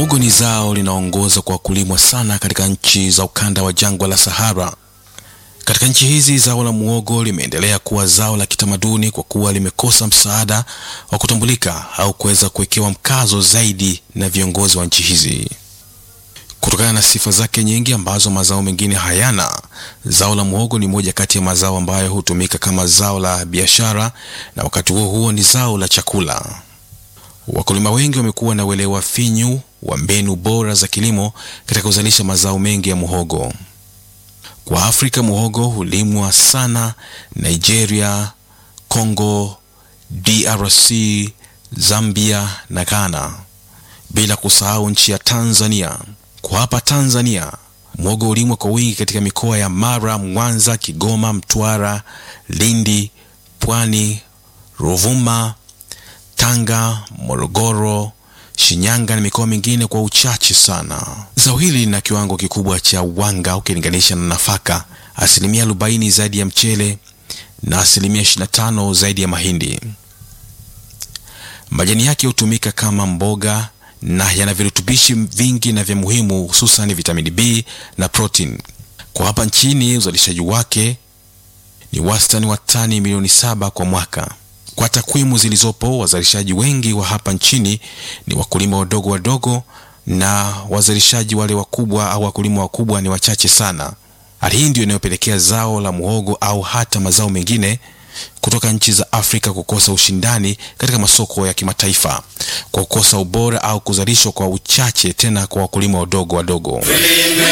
Muhogo ni zao linaongoza kwa kulimwa sana katika nchi za ukanda wa jangwa la Sahara. Katika nchi hizi zao la muhogo limeendelea kuwa zao la kitamaduni kwa kuwa limekosa msaada wa kutambulika au kuweza kuwekewa mkazo zaidi na viongozi wa nchi hizi. Kutokana na sifa zake nyingi ambazo mazao mengine hayana, zao la muhogo ni moja kati ya mazao ambayo hutumika kama zao la biashara na wakati huo huo ni zao la chakula. Wakulima wengi wamekuwa na uelewa finyu wa mbinu bora za kilimo katika kuzalisha mazao mengi ya muhogo. Kwa Afrika, muhogo hulimwa sana Nigeria, Congo, DRC, Zambia na Ghana, bila kusahau nchi ya Tanzania. Kwa hapa Tanzania, muhogo hulimwa kwa wingi katika mikoa ya Mara, Mwanza, Kigoma, Mtwara, Lindi, Pwani, Ruvuma, Tanga, Morogoro, Shinyanga na mikoa mingine kwa uchache sana. Zao hili lina kiwango kikubwa cha wanga ukilinganisha na nafaka, asilimia arobaini zaidi ya mchele na asilimia 25 zaidi ya mahindi. Majani yake hutumika kama mboga na yana virutubishi vingi na vya muhimu, hususan vitamini B na protein. Kwa hapa nchini uzalishaji wake ni wastani wa tani milioni saba kwa mwaka. Kwa takwimu zilizopo, wazalishaji wengi wa hapa nchini ni wakulima wadogo wadogo, na wazalishaji wale wakubwa au wakulima wakubwa ni wachache sana. Hali hii ndio inayopelekea zao la muhogo au hata mazao mengine kutoka nchi za Afrika kukosa ushindani katika masoko ya kimataifa kwa kukosa ubora au kuzalishwa kwa uchache, tena kwa wakulima wadogo wadogo.